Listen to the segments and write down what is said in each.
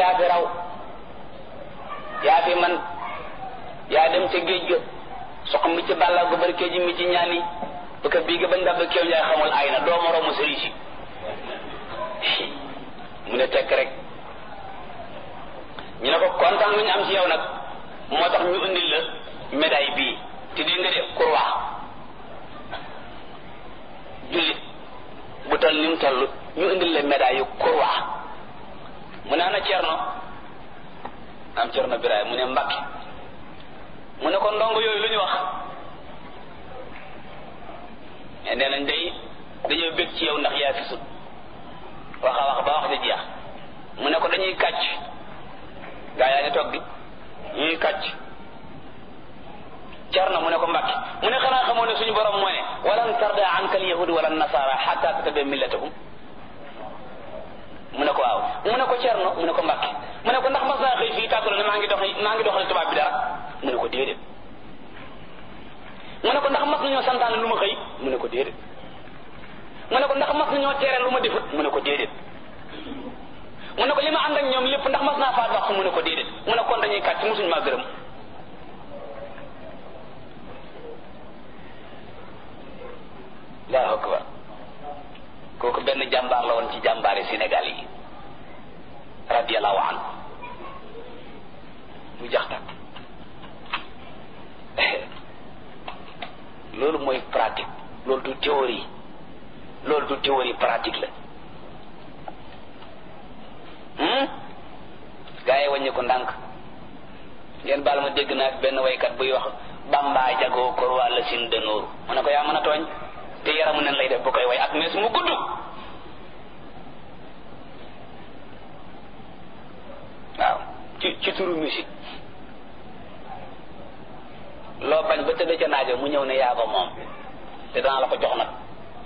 yaa fi raw yaa fi man yaa dem ca géej ga sox mi ci bàlla gu bari kéej mi ci ñaani bu ko bii ga bañ dab kéew njaay xamul ay na doo moroomu sëriñ si mu ne tekk rek ñu ne ko kontaan lu ñu am ci yow nag moo tax ñu indil la médaille bii te di nga de croix jullit bu toll ni mu toll ñu indil la médaille yu croix mu ne ana cerno am cerno biraay mu ne mbakki mu ne ko ndongo yooyu lu ñu wax mais nee nañ day dañoo bég ci yow ndax yaa fi sut wax a wax ba wax di jeex mu ne ko dañuy kàcc gaa yaa ngi toog di ñuy kàcc cerno mu ne ko mbakki mu ne xanaa xamoo ne suñu borom moo ne walan tarda anka alyahud wala nasara xatta tattabi millatahum mu ne ko waaw mu ne ko cerno mu ne ko mbakki mu ne ko ndax mas naa xëy fii tàggalo ne maa ngi dox maa ngi doxal tubaab bi dara mu ne ko déedéet mu ne ko ndax mas nañoo santaane lu ma xëy mu ne ko déedéet mu ne ko ndax mas nañoo tere lu ma defut mu ne ko déedéet mu ne ko li ma ànd ak ñoom lépp ndax mas naa faat wax mu ne ko déedéet mu ne kon dañuy kàcc musuñ maa gërëm allahu akbar kooku benn jàmbaar la woon ci jàmbaari Sénégal yi radiallahu anhu mu jax tak loolu mooy pratique loolu du théorie loolu du théorie pratique la gaa yi wàññi ko ndànk ngeen baal ma dégg naa benn waykat buy wax bamba jagoo kor waa la sin de nooru mu ne ko yaa mën a tooñ te yaramu nen lay def bu koy way ak mees mu gudd waaw ci ci turu musique loo bañ ba tëdd ca naajo mu ñëw ne yaa ko moom te danaa la ko jox nag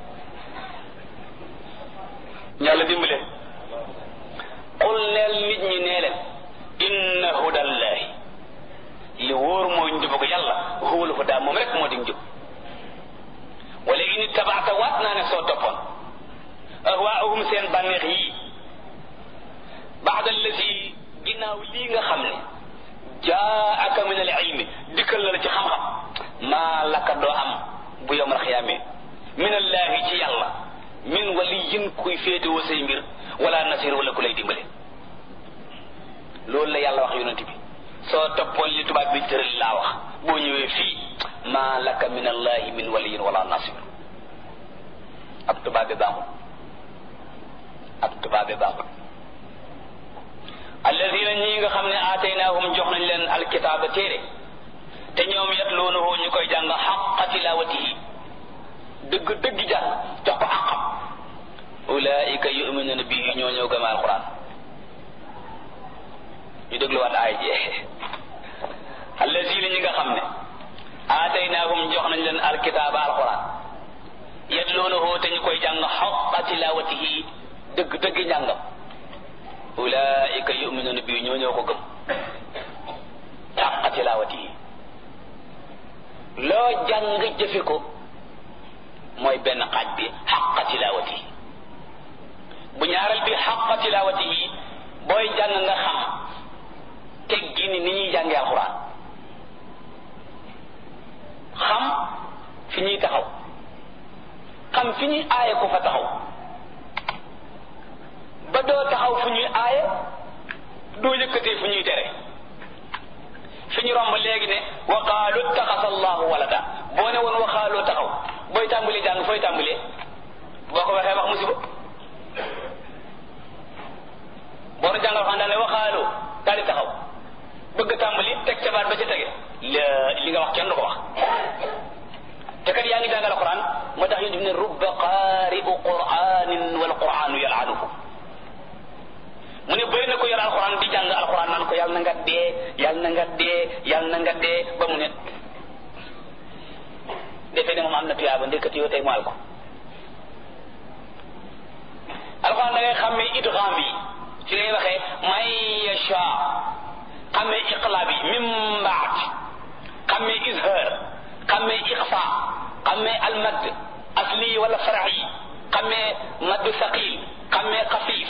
yàlla dimbale qul neel nit ñi nee leen inna hudallahi li wóor mooy njubu ko yàlla huwal huda moom rek moo di njub wala in tabaata waat naa ne soo toppoon ahwaahum seen bànneex yii baada allati ginnaaw lii nga xam ne jaaka min al ilmi dikkal na la ci xam-xam maa laka doo am bu yowmal xiyaame min allahi ci yàlla min waliyin kuy féetewoo say mbir wala nasir wala ku lay dimbale loolu la yàlla wax yonent bi soo toppoon li tubaab bi tëral laa wax boo ñëwee fii maa laka min allahi min waliyin wala nasir ab tubaab bi baaxul ab tubaab bi baaxul alladina ñi nga xam ne aataynaahum jox nañ leen alkitaaba téere te ñoom yatluunahu ñu koy jàng xaqa tilawatihi dëgg dëgg jàng jox ko àqam ulaika yuminuna bihi ñoo ñëw gëm alquran ñu dégluwaat aay ji alladina ñi nga xam ne aataynaahum jox nañ leen alkitaaba alquran yatluunahu te ñu koy jàng xaqa tilawatihi dëgg dëgg njàngam ulaika yuminuna bi ñoo ñoo ko gëm xaqa tilawati yi loo jàng jëfe ko mooy benn xaaj bi xaqa tilawati yi bu ñaaral bi xaqa tilawati yi booy jàng nga xam teggi ni ni ñuy jàngee alxuraan xam fi ñuy taxaw xam fi ñuy aaye ko fa taxaw ba doo taxaw fu ñuy aaye doo yëkkatee fu ñuy tere fi ñu romb léegi ne wa qaalu taxasa allahu walada boo ne woon wa qaalu taxaw booy tàmbali jàng fooy tàmbalee boo ko waxee wax musiba boo doon jàngal xam daal ne wa qaalu daal di taxaw bëgg tàmbali teg ca baat ba ca tege la li nga wax kenn du ko wax te kat yaa ngi jàngal alquran moo tax ñu def ne rubba qaari'u qur'anin wal qur'anu yal'anuhu mu ne bëri na ko yor alxuraan di jàng alxuraan naan ko yàlla na nga dee yàlla na nga dee yàlla na nga dee ba mu ne defee ne moom am na tuyaaba ndekati yow tey mu al ko alxuraan da ngay xàmmee idgham bi ci lay waxee may yasha xàmmee iqla bi min baat xàmmee izhar xàmmee iqfa xàmmee almad asli wala farax yi xàmmee madd saqil xàmmee xafiif